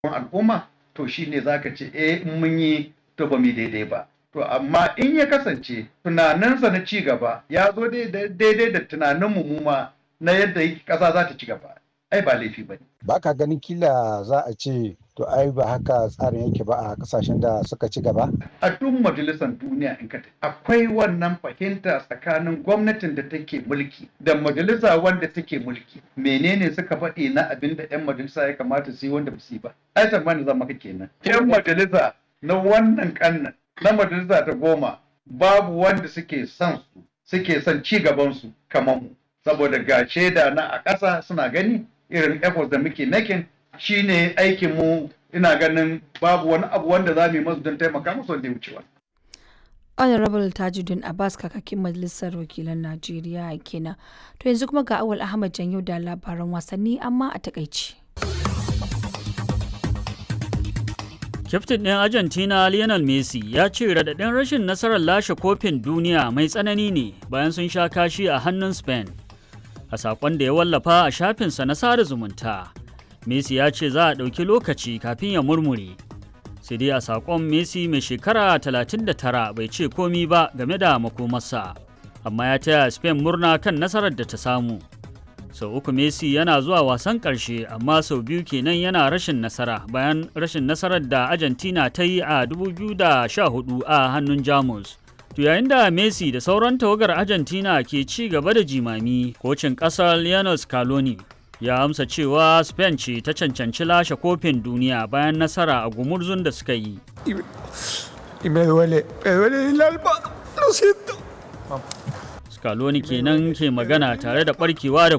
al'umma to shine zaka ce eh in mun yi to ba mu daidai ba to amma in ya kasance tunaninsa na ci gaba ya zo daidai da tunanin mu ma na yadda ƙasa za ta ci gaba ai ba laifi ba ne. Ba ka ganin kila za a ce to ai ba haka tsarin yake ba a kasashen da suka ci gaba? A duk majalisar duniya in ka akwai wannan fahimta tsakanin gwamnatin da take mulki da majalisa wanda take mulki. Menene suka faɗi na abin da 'yan majalisa ya kamata su yi wanda ba su yi ba? Ai tsammani za maka kenan. 'Yan majalisa na wannan kannan na majalisa ta goma babu wanda suke son su suke son ci gaban su kamar mu. Saboda ga shaida na a ƙasa suna gani irin efforts da muke making shine aikin mu ina ganin babu wani abu wanda za mu yi masu don taimaka musu wanda ya wucewa. honorable tajuddin abbas kakakin majalisar wakilan najeriya kenan to yanzu kuma ga awal ahmad janyo da labaran wasanni amma a takaici Kyaftin ɗin Argentina Lionel Messi ya ce raɗaɗin rashin nasarar lashe kofin duniya mai tsanani ne bayan sun sha kashi a hannun Spain. A saƙon da ya wallafa a shafinsa na sada zumunta, Messi ya ce za a ɗauki lokaci kafin ya murmure. Sai dai a saƙon Messi mai shekara 39 bai ce komi ba game da makomarsa, amma ya taya Spain murna kan nasarar da ta samu. sau uku Messi yana zuwa wasan ƙarshe amma sau biyu kenan yana rashin nasara bayan rashin nasarar da Argentina ta yi a 2014 a hannun Jamus. To yayin da Messi da sauran tawagar Argentina ke ci gaba da jimami, kocin ƙasar Lionel Scaloni ya amsa cewa Spain ce ta cancanci lashe kofin duniya bayan nasara a gumurzun da suka yi. Scaloni kenan ke magana tare da barkewa da